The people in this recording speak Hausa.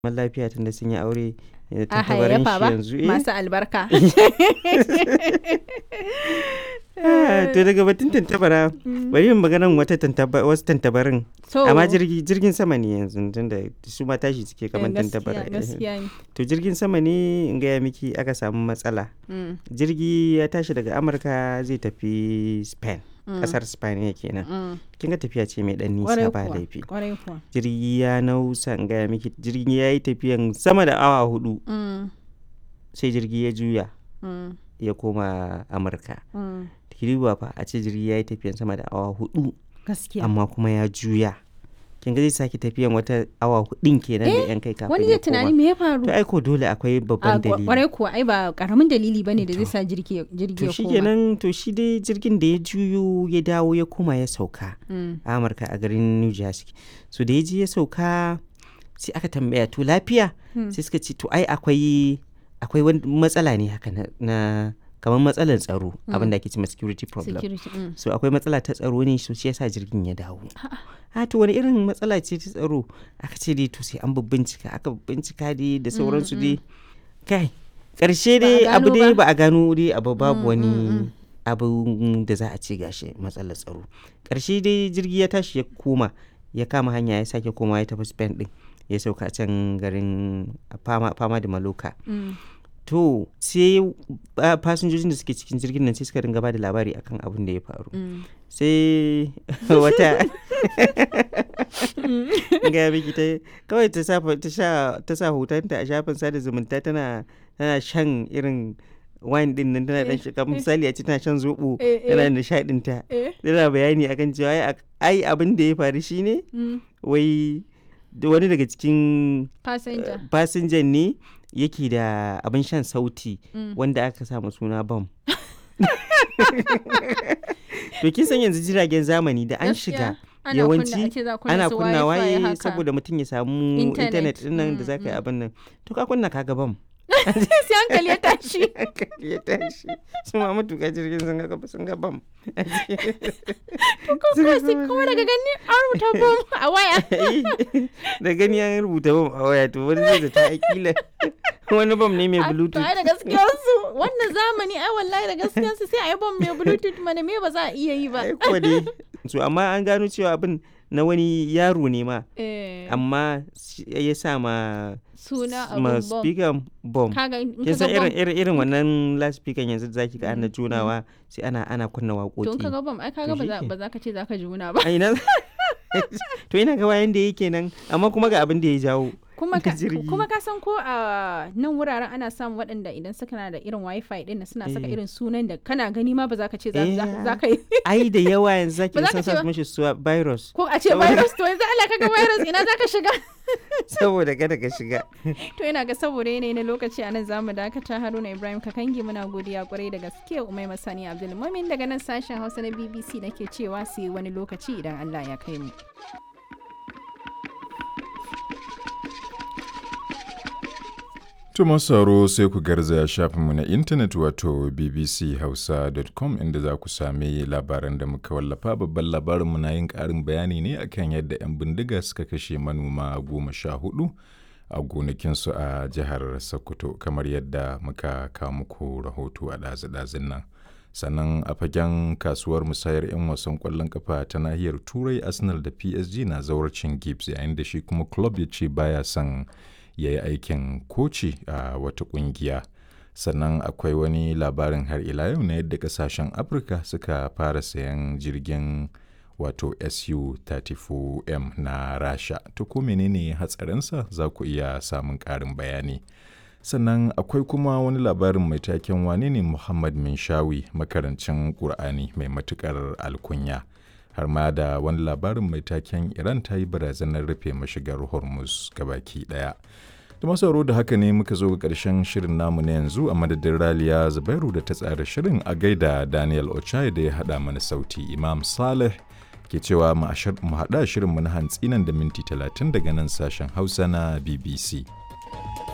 zaman lafiya tunda sun yi aure eh, a tantabarin hayayyafa shi ba yanzu eh. masu albarka Ah, to daga batun tantabara bari yin maganan wata tantaba wasu tantabarin so amma jirgi jirgin sama ne yanzu tunda su ma tashi suke kamar eh, gaskiya- tantabara eh. gaskiya ne to jirgin sama ne in gaya miki aka samu matsala Mm, jirgi ya tashi daga amurka zai tafi spain mm, kasar spain ne kenan mm. kin ga tafiya ce mai dan Kwarai nisa ba kuwa, laifi kwarai kuwa jirgi ya nausa in gaya miki jirgi ya yi tafiyan sama da awa hudu Mm, sai jirgi ya juya mm, ya koma amurka mm. kiriwa fa a ce jirgi ya yi tafiyan sama da awa hudu gaskiya amma kuma ya juya kin ga zai sake tafiyan wata awa hudun kenan da yan kai kafin wani ya zai tunani koma me ya faru to ai ko dole akwai a babban dalili kwarai kuwa ai ba karamin dalili bane da zai sa jirgi jirgi to ya shi koma kenan to shi dai jirgin da ya juyo ya dawo ya koma ya sauka Mm, a amurka a garin new jersey so da ya je ya sauka sai aka tambaya to lafiya Hmm. sai suka ce to ai akwai akwai wani matsala ne haka na, na kamar matsalar tsaro abin da ake cewa security problem security mm. so akwai matsala ta tsaro ne so shi yasa jirgin ya dawo a to wani irin matsala ce ta tsaro aka ce dai to sai an bincika aka bincika dai da sauransu dai kai karshe Ba a dai abu gano dai ba. ba a gano dai abu babu Mm, wani mm, mm. abu da za a ce gashi matsalar tsaro karshe dai jirgi ya tashi ya koma ya kama hanya ya sake koma ya tafi spain din ya sauka a can garin fama, fama da maloka Mm. to sai ah, fasinjojin da suke cikin jirgin nan sai suka ringa ba da labari akan abin da ya faru Mm. sai wata ga miki ta kawai ta sa ta sha ta sa hotonta a shafin sada zumunta tana tana shan irin wine din nan tana dan shiga misali a ce tana shan zobo Eh, eh. tana nishadin ta Eh. tana bayani akan cewa ai ak- ai abin da ya faru shine Mm. wai da wani daga cikin passenger fasinjan ne yake da abin shan sauti Mm. wanda aka samu suna bam to kin san yanzu jiragen zamani da an shiga Gaskiya, ana yawanci kunna- ake za kunna ana su kunnawa wifi yi haka. saboda mutum ya samu Internet. intanet din nan da Mm, za ka yi mm. abin nan to ka kunna kaga bam sai hankali ya tashi ya tashi su ma matuƙa jirgin sun ga sun ga bam ko kuma sai kuma daga gani an rubuta bom a waya da gani an rubuta bam a waya to wani zai da ta akila wani bam ne mai A- to bluetooth ai da gaskiyarsu wannan zamani ai wallahi da gaskiyarsu sai a yi bom mai bluetooth mana me ba za a iya yi ba ai kuwa dai so amma an gano cewa abin na wani yaro ne ma Eh, amma shi- ya sa ma suna ma abun bom speaker bom kaga in kin san kaga irin bom irin irin wannan loudspeaker yanzu da zaki ga ana junawa sai ana ana kunna to in waƙoƙi kaga bom ai kaga To ba za shike. ba za ka ce za ka juna ba a ina to ina ga wayan da yake nan amma kuma ga abin da ya jawo kuma ka jirgi. kuma ka san ko a nan wuraren ana samun waɗanda idan suka na da irin wifi din nan suna saka Eh. irin sunan da kana gani ma ba za ka ce za Eh. za- za ka yi ai da yawa yanzu zaki Ba ga za ka sun ce sa ba. mishi suwa virus ko a ce Saboda- virus to yanzu Allah kaga virus ina za ka shiga saboda kada ka shiga To ina ga saboda yanayi na lokaci a nan zamu dakata Haruna Ibrahim Kakangi muna godiya kwarai da gaske Umai Masani Abdulmumin daga nan sashen Hausa na BBC nake cewa sai wani lokaci idan Allah ya kai mu. To masu sauraro sai ku garzaya shafinmu na intanet wato bbchausa.com inda za ku sami labaran da muka wallafa babban labarinmu na yin ƙarin bayani ne akan yadda 'yan bindiga suka kashe manoma goma sha hudu a gonakinsu a jihar Sokoto kamar yadda muka kawo muku rahoto a ɗazu-ɗazun nan. Sannan a fagen kasuwar musayar 'yan wasan ƙwallon kafa ta nahiyar Turai Arsenal da PSG na zawarcin Gibbs yayin da shi kuma club ya ce baya son ya yi aikin koci a wata kungiya sannan akwai wani labarin har ila yau na yadda kasashen afirka suka fara sayan jirgin wato su-34m na rasha to ko menene hatsarinsa za ku iya samun ƙarin bayani sannan akwai kuma wani labarin mai taken wane ne muhammad minshawi makarancin ƙur'ani mai matuƙar alkunya har ma da wani labarin mai taken iran ta yi barazanar rufe mashigar hormuz gabaki daya da masauro da haka ne muka zo ga ƙarshen shirin namu na yanzu a madadin raliya zubairu da ta tsara shirin a gaida daniel ochai da ya haɗa mana sauti imam saleh ke cewa mu haɗa shirin mu na hantsi nan da minti 30 daga nan sashen hausa na bbc